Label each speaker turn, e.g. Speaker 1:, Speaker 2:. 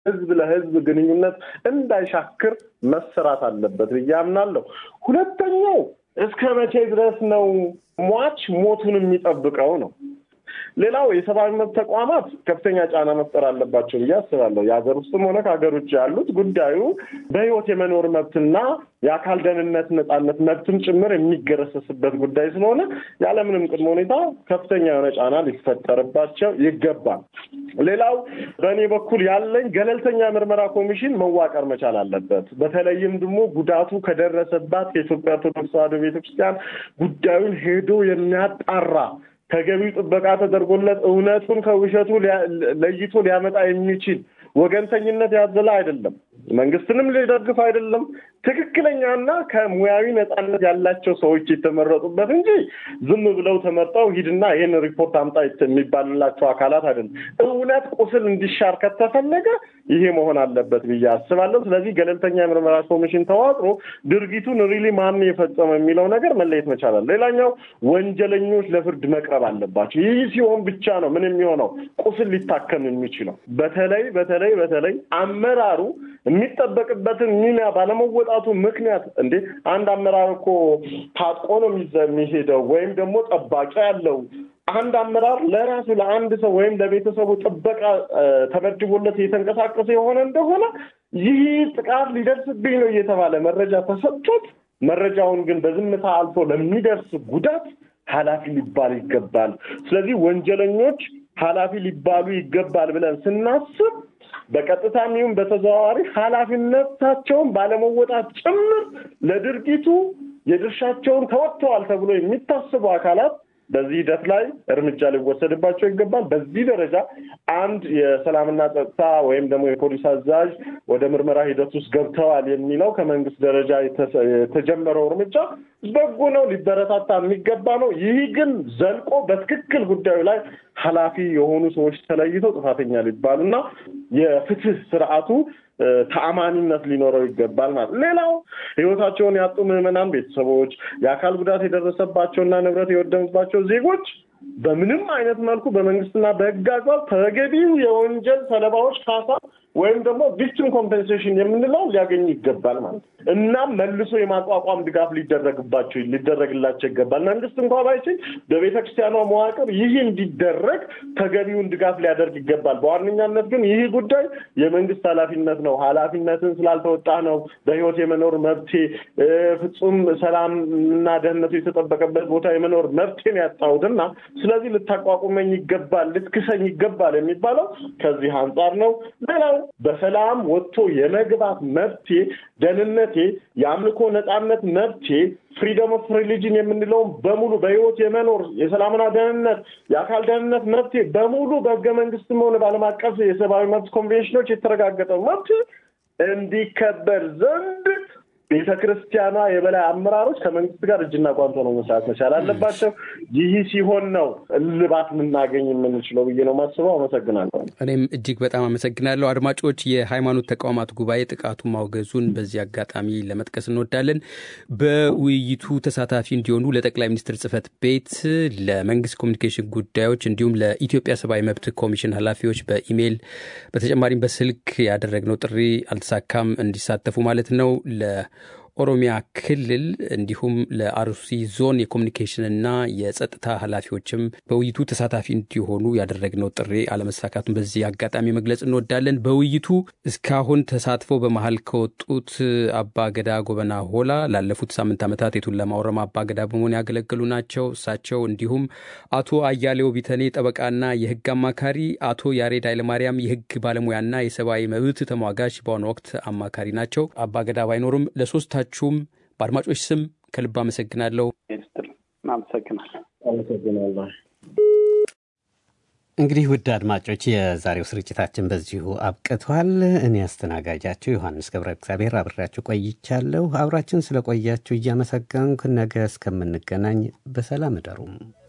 Speaker 1: ህዝብ ለህዝብ ግንኙነት እንዳይሻክር መሰራት አለበት ብዬ አምናለሁ። ሁለተኛው እስከ መቼ ድረስ ነው ሟች ሞቱን የሚጠብቀው ነው። ሌላው የሰብአዊ መብት ተቋማት ከፍተኛ ጫና መፍጠር አለባቸው ብዬ አስባለሁ። የሀገር ውስጥም ሆነ ከሀገር ውጭ ያሉት ጉዳዩ በህይወት የመኖር መብትና የአካል ደህንነት ነጻነት መብትም ጭምር የሚገረሰስበት ጉዳይ ስለሆነ ያለምንም ቅድመ ሁኔታ ከፍተኛ የሆነ ጫና ሊፈጠርባቸው ይገባል። ሌላው በእኔ በኩል ያለኝ ገለልተኛ ምርመራ ኮሚሽን መዋቀር መቻል አለበት። በተለይም ደግሞ ጉዳቱ ከደረሰባት ከኢትዮጵያ ኦርቶዶክስ ተዋሕዶ ቤተክርስቲያን ጉዳዩን ሄዶ የሚያጣራ ተገቢው ጥበቃ ተደርጎለት እውነቱን ከውሸቱ ለይቶ ሊያመጣ የሚችል ወገንተኝነት ያዘለ አይደለም። መንግስትንም ሊደግፍ አይደለም። ትክክለኛና ከሙያዊ ነጻነት ያላቸው ሰዎች የተመረጡበት እንጂ ዝም ብለው ተመርጠው ሂድና ይህን ሪፖርት አምጣ የሚባልላቸው አካላት አይደለም። እውነት ቁስል እንዲሻር ከተፈለገ ይሄ መሆን አለበት ብዬ አስባለሁ። ስለዚህ ገለልተኛ የምርመራ ኮሚሽን ተዋቅሮ ድርጊቱን ሪሊ ማን የፈጸመ የሚለው ነገር መለየት መቻላል። ሌላኛው ወንጀለኞች ለፍርድ መቅረብ አለባቸው። ይህ ሲሆን ብቻ ነው ምን የሚሆነው ቁስል ሊታከም የሚችለው። በተለይ በተለይ በተለይ አመራሩ የሚጠበቅበትን ሚና ባለመወጣቱ ምክንያት እንዴ አንድ አመራር እኮ ታጥቆ ነው የሚሄደው ወይም ደግሞ ጠባቂ ያለው አንድ አመራር ለራሱ ለአንድ ሰው ወይም ለቤተሰቡ ጥበቃ ተመድቦለት እየተንቀሳቀሰ የሆነ እንደሆነ ይህ ጥቃት ሊደርስብኝ ነው እየተባለ መረጃ ተሰጥቶት መረጃውን ግን በዝምታ አልፎ ለሚደርስ ጉዳት ኃላፊ ሊባል ይገባል። ስለዚህ ወንጀለኞች ኃላፊ ሊባሉ ይገባል ብለን ስናስብ በቀጥታም ይሁን በተዘዋዋሪ ኃላፊነታቸውን ባለመወጣት ጭምር ለድርጊቱ የድርሻቸውን ተወጥተዋል ተብሎ የሚታስቡ አካላት በዚህ ሂደት ላይ እርምጃ ሊወሰድባቸው ይገባል። በዚህ ደረጃ አንድ የሰላምና ጸጥታ ወይም ደግሞ የፖሊስ አዛዥ ወደ ምርመራ ሂደት ውስጥ ገብተዋል የሚለው ከመንግስት ደረጃ የተጀመረው እርምጃ በጎ ነው፣ ሊበረታታ የሚገባ ነው። ይህ ግን ዘልቆ በትክክል ጉዳዩ ላይ ኃላፊ የሆኑ ሰዎች ተለይተው ጥፋተኛ ሊባሉና የፍትህ ስርዓቱ ተአማኒነት ሊኖረው ይገባል ማለት። ሌላው ህይወታቸውን ያጡ ምዕመናን ቤተሰቦች፣ የአካል ጉዳት የደረሰባቸውና ንብረት የወደመባቸው ዜጎች በምንም አይነት መልኩ በመንግስትና በህግ አግባብ ተገቢው የወንጀል ሰለባዎች ካሳ ወይም ደግሞ ቪክቲም ኮምፔንሴሽን የምንለው ሊያገኙ ይገባል ማለት እናም መልሶ የማቋቋም ድጋፍ ሊደረግባቸው ሊደረግላቸው ይገባል። መንግስት እንኳ ባይችል በቤተ ክርስቲያኗ መዋቅር ይህ እንዲደረግ ተገቢውን ድጋፍ ሊያደርግ ይገባል። በዋነኛነት ግን ይህ ጉዳይ የመንግስት ኃላፊነት ነው። ኃላፊነትን ስላልተወጣ ነው በህይወት የመኖር መብቴ ፍጹም ሰላም እና ደህንነቱ የተጠበቀበት ቦታ የመኖር መብቴን ያጣሁትና ስለዚህ ልታቋቁመኝ ይገባል፣ ልትክሰኝ ይገባል የሚባለው ከዚህ አንጻር ነው። ሌላው በሰላም ወጥቶ የመግባት መብቴ፣ ደህንነቴ፣ የአምልኮ ነጻነት መብቴ ፍሪደም ኦፍ ሪሊጅን የምንለውን በሙሉ በህይወት የመኖር የሰላምና ደህንነት የአካል ደህንነት መብቴ በሙሉ በህገ መንግስትም ሆነ በዓለም አቀፍ የሰብአዊ መብት ኮንቬንሽኖች የተረጋገጠው መብት እንዲከበር ዘንድ ቤተ ክርስቲያኗ የበላይ አመራሮች ከመንግስት ጋር እጅና ጓንቶ ነው መስራት መቻል አለባቸው። ይህ ሲሆን ነው እልባት ልናገኝ የምንችለው ብዬ ነው ማስበው። አመሰግናለሁ።
Speaker 2: እኔም እጅግ በጣም አመሰግናለሁ። አድማጮች፣ የሃይማኖት ተቋማት ጉባኤ ጥቃቱ ማውገዙን በዚህ አጋጣሚ ለመጥቀስ እንወዳለን። በውይይቱ ተሳታፊ እንዲሆኑ ለጠቅላይ ሚኒስትር ጽህፈት ቤት፣ ለመንግስት ኮሚኒኬሽን ጉዳዮች እንዲሁም ለኢትዮጵያ ሰብአዊ መብት ኮሚሽን ኃላፊዎች በኢሜይል በተጨማሪም በስልክ ያደረግነው ጥሪ አልተሳካም። እንዲሳተፉ ማለት ነው ለ ኦሮሚያ ክልል እንዲሁም ለአርሲ ዞን የኮሚኒኬሽንና የጸጥታ ኃላፊዎችም በውይይቱ ተሳታፊ እንዲሆኑ ያደረግነው ጥሪ አለመሳካቱን በዚህ አጋጣሚ መግለጽ እንወዳለን። በውይይቱ እስካሁን ተሳትፎ በመሀል ከወጡት አባ ገዳ ጎበና ሆላ ላለፉት ሳምንት ዓመታት የቱለማ ኦሮማ አባ ገዳ በመሆን ያገለገሉ ናቸው። እሳቸው እንዲሁም አቶ አያሌው ቢተኔ ጠበቃና የህግ አማካሪ፣ አቶ ያሬድ ኃይለማርያም የህግ ባለሙያና የሰብአዊ መብት ተሟጋች በአሁኑ ወቅት አማካሪ ናቸው። አባ ገዳ ባይኖሩም ለሶስታ ሁላችሁም በአድማጮች ስም ከልብ አመሰግናለሁ።
Speaker 1: አመሰግናለሁ።
Speaker 3: እንግዲህ ውድ አድማጮች የዛሬው ስርጭታችን በዚሁ አብቅቷል። እኔ አስተናጋጃችሁ ዮሐንስ ገብረ እግዚአብሔር አብሬያችሁ ቆይቻለሁ። አብራችን ስለቆያችሁ እያመሰገንኩ ነገ እስከምንገናኝ በሰላም እደሩም።